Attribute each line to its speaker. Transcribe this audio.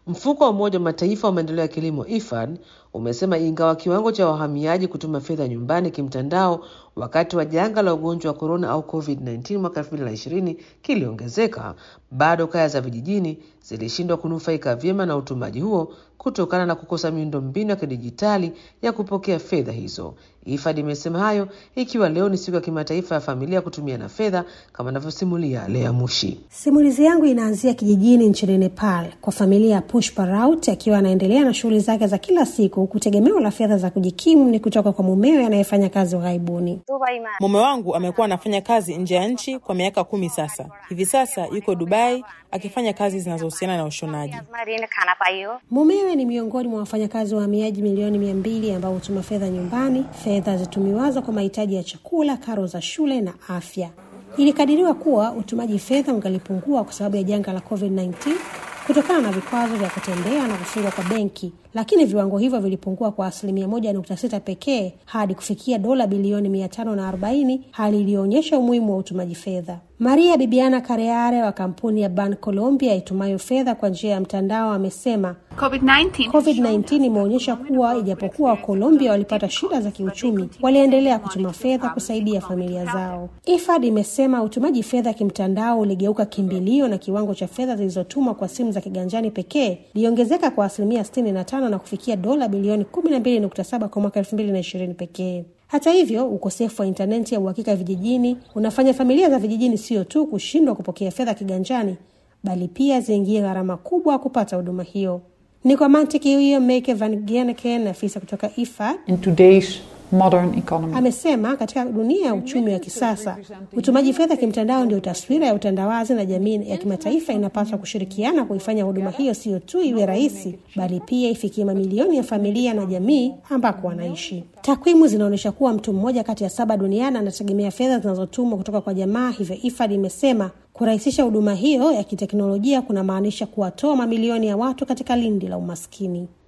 Speaker 1: Mfuko wa Umoja wa Mataifa wa maendeleo ya kilimo IFAD umesema ingawa kiwango cha wahamiaji kutuma fedha nyumbani kimtandao wakati wa janga la ugonjwa wa korona au COVID-19 mwaka 2020 kiliongezeka, bado kaya za vijijini zilishindwa kunufaika vyema na utumaji huo kutokana na kukosa miundombinu ya kidijitali ya kupokea fedha hizo. IFAD imesema hayo ikiwa leo ni siku ya kimataifa ya familia kutumia na fedha, kama anavyosimulia Lea Mushi.
Speaker 2: Simulizi yangu inaanzia kijijini nchini Nepal kwa familia ya Pushpa Raut akiwa anaendelea na shughuli zake za kila siku, huku tegemeo la fedha za kujikimu ni kutoka kwa mumewe anayefanya kazi ughaibuni.
Speaker 3: Mume wangu amekuwa anafanya kazi nje ya nchi kwa miaka kumi sasa. Hivi sasa yuko Dubai akifanya kazi zinazohusiana na ushonaji.
Speaker 2: Mumewe ni miongoni mwa wafanyakazi wahamiaji milioni mia mbili ambao hutuma fedha nyumbani, fedha zitumiwazo kwa mahitaji ya chakula, karo za shule na afya. Ilikadiriwa kuwa utumaji fedha ungalipungua kwa sababu ya janga la COVID-19 kutokana na vikwazo vya kutembea na kufungwa kwa benki, lakini viwango hivyo vilipungua kwa asilimia moja nukta sita pekee hadi kufikia dola bilioni mia tano na arobaini, hali iliyoonyesha umuhimu wa utumaji fedha. Maria Bibiana Kareare wa kampuni ya Ban Colombia itumayo fedha kwa njia ya mtandao amesema
Speaker 4: COVID-19
Speaker 2: COVID-19 imeonyesha kuwa ijapokuwa Wakolombia walipata shida za kiuchumi, waliendelea kutuma fedha kusaidia familia zao. IFAD imesema utumaji fedha kimtandao uligeuka kimbilio na kiwango cha fedha zilizotumwa kwa simu za kiganjani pekee iliongezeka kwa asilimia 65 na kufikia dola bilioni 12.7 kwa mwaka 2020 pekee. Hata hivyo, ukosefu wa intaneti ya uhakika vijijini unafanya familia za vijijini sio tu kushindwa kupokea fedha kiganjani, bali pia ziingie gharama kubwa kupata huduma hiyo. Ni kwa mantiki hiyo, Meike van Gieneken, afisa kutoka IFAD,
Speaker 5: in today's modern economy.
Speaker 2: amesema katika dunia ya uchumi wa kisasa utumaji fedha kimtandao ndio taswira ya utandawazi, na jamii ya kimataifa inapaswa kushirikiana kuifanya huduma hiyo sio tu iwe rahisi, bali pia ifikie mamilioni ya familia na jamii ambako wanaishi. Takwimu zinaonyesha kuwa mtu mmoja kati ya saba duniani anategemea fedha zinazotumwa kutoka kwa jamaa. Hivyo IFAD imesema kurahisisha huduma hiyo ya kiteknolojia kunamaanisha kuwatoa mamilioni ya watu katika lindi la umaskini.